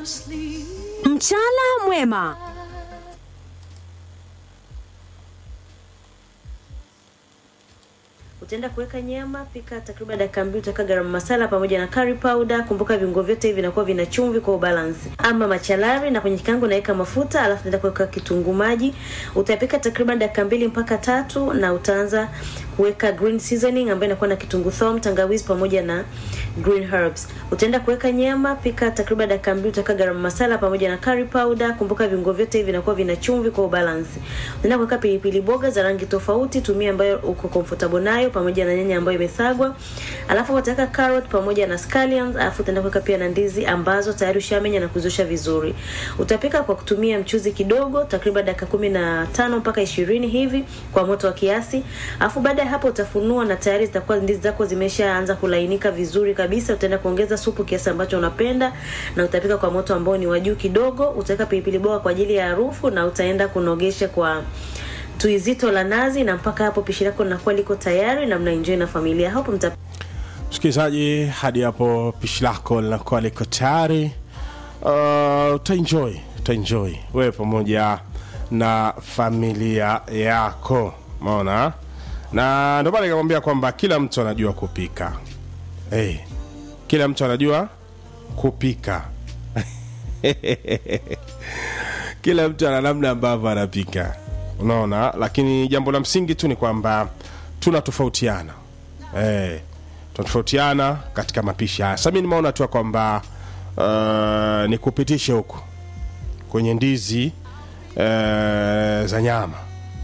Mchana mwema. Utaenda kuweka nyama, pika takriban dakika mbili, utaweka garam masala pamoja na curry powder. Kumbuka viungo vyote hivi vinakuwa vina chumvi kwa ubalansi. Ama machalari, na kwenye kikango naweka mafuta, alafu naenda kuweka kitunguu maji. Utapika takriban dakika mbili mpaka tatu, na utaanza kuweka green seasoning ambayo inakuwa na kitunguu thomu, tangawizi pamoja na green herbs. Utaenda kuweka nyama, pika takriban dakika mbili, utaweka garam masala pamoja na curry powder. Kumbuka viungo vyote hivi vinakuwa vina chumvi kwa ubalansi. Utaenda kuweka pilipili boga za rangi tofauti, tumia ambayo uko comfortable nayo pamoja na nyanya ambayo imesagwa. Alafu utaweka carrot pamoja na scallions, alafu utaenda kuweka pia na ndizi ambazo tayari ushamenya na kuzosha vizuri. Utapika kwa kutumia mchuzi kidogo, takriban dakika kumi na tano mpaka ishirini hivi kwa moto wa kiasi. Alafu baada ya hapo utafunua na tayari zitakuwa ndizi zako zimeshaanza kulainika vizuri kabisa. Utaenda kuongeza supu kiasi ambacho unapenda na utapika kwa moto ambao ni wa juu kidogo. Utaweka pilipili boga kwa ajili ya harufu na utaenda kunogesha kwa tui zito la nazi, na mpaka hapo pishi lako linakuwa liko tayari na mnaenjoy na familia. Hapo mta msikilizaji hadi hapo pishi lako linakuwa liko tayari uh, utaenjoy utaenjoy wewe pamoja na familia yako maona na ndio maana nikamwambia kwamba kila mtu anajua kupika hey, kila mtu anajua kupika kila mtu ana namna ambavyo anapika unaona lakini jambo la msingi tu ni kwamba tunatofautiana hey, tunatofautiana katika mapishi haya sasa mi nimeona tu ya kwamba uh, nikupitishe huku kwenye ndizi uh, za nyama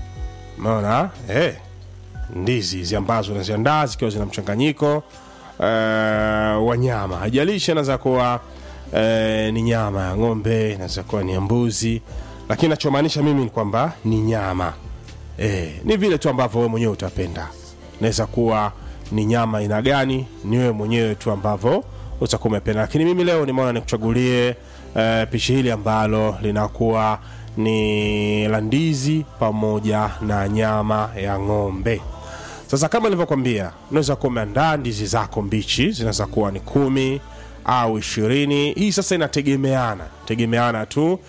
unaona hey, ndizi hizi ambazo unaziandaa zikiwa zina mchanganyiko uh, wa nyama haijalishi inaweza kuwa uh, ni nyama ya ng'ombe inaweza kuwa ni ya mbuzi lakini nachomaanisha mimi ni kwamba ni nyama e, ni vile tu ambavyo wewe mwenyewe utapenda naweza kuwa ni nyama aina gani ni wewe mwenyewe tu ambavyo utakuwa umependa lakini mimi leo nimeona nikuchagulie e, pishi hili ambalo linakuwa ni la ndizi pamoja na nyama ya ng'ombe sasa kama nilivyokwambia unaweza kuwa umeandaa ndizi zako mbichi zinaweza kuwa ni kumi au ishirini hii sasa inategemeana tegemeana tu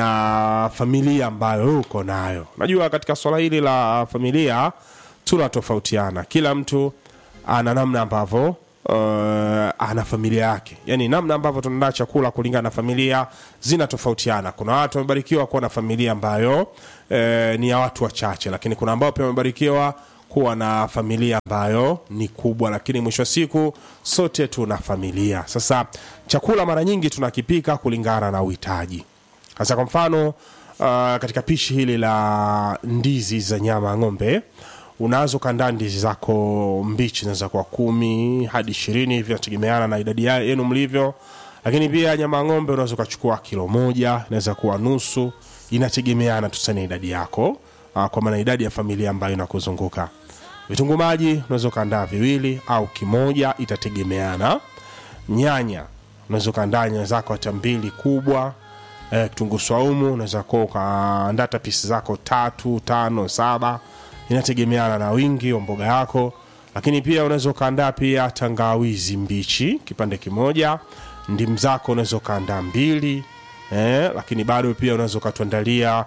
na familia ambayo uko nayo najua katika swala hili la familia tunatofautiana kila mtu ana namna ambavyo uh, ana familia yake yani namna ambavyo tunaandaa chakula kulingana na familia zinatofautiana kuna watu wamebarikiwa kuwa na familia ambayo uh, ni ya watu wachache lakini kuna ambao pia wamebarikiwa kuwa na familia ambayo ni kubwa lakini mwisho wa siku sote tuna familia sasa chakula mara nyingi tunakipika kulingana na uhitaji sasa kwa mfano uh, katika pishi hili la ndizi za nyama ya ng'ombe unaweza ukaandaa ndizi zako mbichi naweza kuwa kumi hadi ishirini hivi nategemeana na idadi ya- yenu mlivyo lakini pia nyama ya ng'ombe unaweza ukachukua kilo moja inaweza kuwa nusu inategemeana tu sana idadi yako uh, kwa maana idadi ya familia ambayo inakuzunguka vitunguu maji unaweza ukaandaa viwili au kimoja itategemeana nyanya unaweza ukaandaa nyanya zako hata mbili kubwa eh, kitunguu swaumu unaweza kuwa ukaandaa hata pisi zako tatu tano saba inategemeana na wingi wa mboga yako lakini pia unaweza ukaandaa pia tangawizi mbichi kipande kimoja ndimu zako unaweza ukaandaa mbili eh, lakini bado pia unaweza ukatuandalia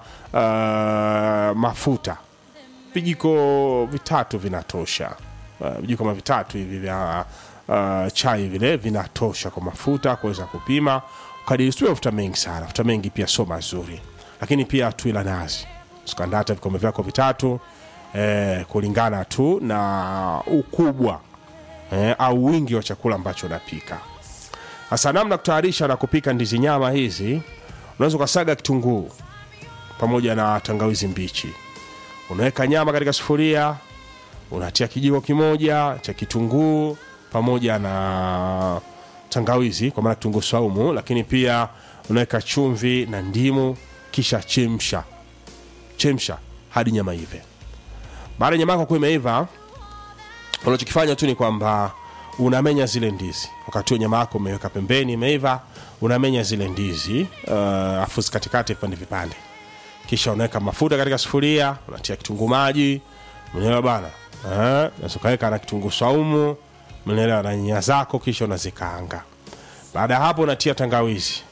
uh, mafuta vijiko vitatu vinatosha uh, vijiko kama vitatu hivi vya uh, chai vile vinatosha kwa mafuta kuweza kupima kadiri sio mafuta mengi sana mafuta mengi pia sio mazuri lakini pia tui la nazi usikanda hata vikombe vyako vitatu eh, kulingana tu na ukubwa eh, au wingi wa chakula ambacho unapika hasa namna kutayarisha na kupika ndizi nyama hizi unaweza ukasaga kitunguu pamoja na tangawizi mbichi unaweka nyama katika sufuria unatia kijiko kimoja cha kitunguu pamoja na tangawizi kwa maana kitunguu saumu lakini pia unaweka chumvi na ndimu kisha chemsha chemsha hadi nyama ive baada ya nyama yako kuwa imeiva unachokifanya tu ni kwamba unamenya zile ndizi wakati huo nyama yako umeweka pembeni imeiva unamenya zile ndizi uh, afu zikatikate vipande vipande kisha unaweka mafuta katika sufuria unatia kitunguu maji mnaelewa bana eh, unaweza ukaweka na kitunguu saumu mnaelewa na nyanya zako kisha unazikaanga baada ya hapo unatia tangawizi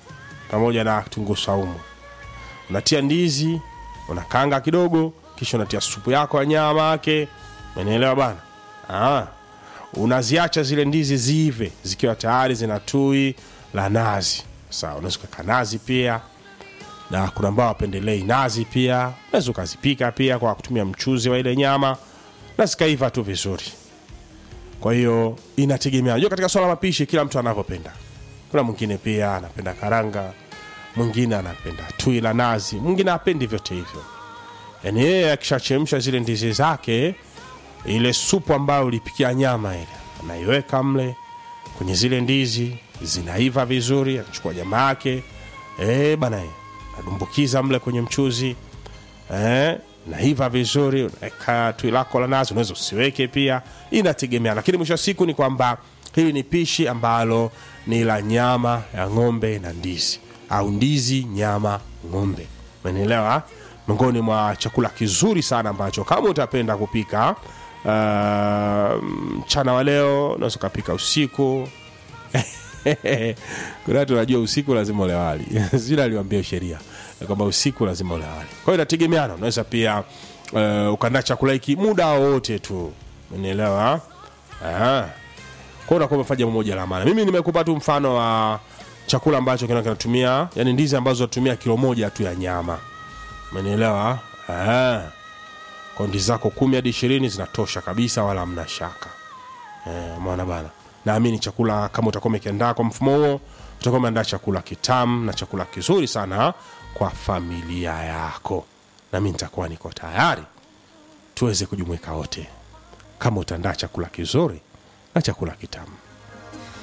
pamoja na kitunguu saumu unatia ndizi unakanga kidogo kisha unatia supu yako ya nyama yake umenielewa bana ah. unaziacha zile ndizi ziive zikiwa tayari zina tui la nazi sawa unaweza ukaweka nazi pia na kuna ambao wapendelei nazi pia unaweza ukazipika pia kwa kutumia mchuzi wa ile nyama na zikaiva tu vizuri kwa hiyo inategemea unajua katika swala la mapishi kila mtu anavyopenda kuna mwingine pia anapenda karanga mwingine anapenda tui la nazi mwingine apendi vyote hivyo yaani yeye akishachemsha zile ndizi zake ile supu ambayo ulipikia nyama ile anaiweka mle kwenye zile ndizi zinaiva vizuri anachukua nyama yake eh bana eh, adumbukiza mle kwenye mchuzi eh, naiva vizuri unaweka tui lako la nazi unaweza usiweke pia inategemea lakini mwisho wa siku ni kwamba hili ni pishi ambalo ni la nyama ya ng'ombe na ndizi au ndizi nyama ng'ombe umenielewa miongoni mwa chakula kizuri sana ambacho kama utapenda kupika uh, mchana wa leo unaweza ukapika usiku kuna watu wanajua usiku lazima ule wali sijui aliwambia sheria ya kwamba usiku lazima ule wali kwa hiyo inategemeana unaweza pia uh, ukaandaa chakula hiki muda wowote tu unielewa kwa unakuwa umefanya jambo moja la maana mimi nimekupa tu mfano wa chakula ambacho kina kinatumia yani ndizi ambazo zinatumia kilo moja tu ya nyama umenielewa Ah. kwa ndizi zako kumi hadi ishirini zinatosha kabisa wala hamna shaka Eh, umeona bana naamini chakula kama utakuwa umekiandaa kwa mfumo huo utakuwa umeandaa chakula kitamu na chakula kizuri sana kwa familia yako nami nitakuwa niko tayari tuweze kujumuika wote kama utaandaa chakula kizuri na chakula kitamu